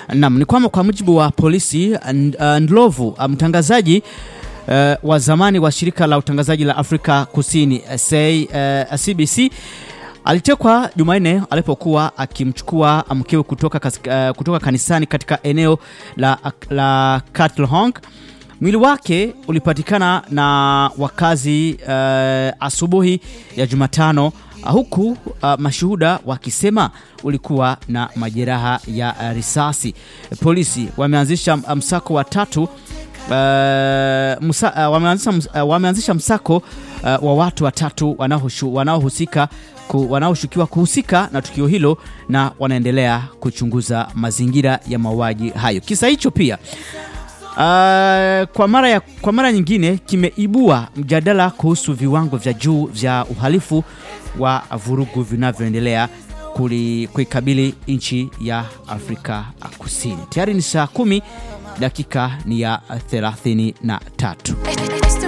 Naam, ni kwamba kwa mujibu wa polisi N- uh, Ndlovu uh, mtangazaji uh, wa zamani wa shirika la utangazaji la Afrika Kusini uh, say, uh, CBC alitekwa Jumanne alipokuwa akimchukua mkewe kutoka, kas- uh, kutoka kanisani katika eneo la, la Katlehong. Mwili wake ulipatikana na wakazi uh, asubuhi ya Jumatano uh, huku uh, mashuhuda wakisema ulikuwa na majeraha ya uh, risasi. Polisi wameanzisha uh, msako wa tatu uh, musa, uh, wameanzisha, ms- uh, wameanzisha msako uh, wa watu watatu wanaohushu- wanaohusika ku, wanaoshukiwa kuhusika na tukio hilo na wanaendelea kuchunguza mazingira ya mauaji hayo. Kisa hicho pia Uh, kwa mara ya, kwa mara nyingine kimeibua mjadala kuhusu viwango vya juu vya uhalifu wa vurugu vinavyoendelea kuli- kuikabili nchi ya Afrika Kusini. Tayari ni saa kumi dakika ni ya 33.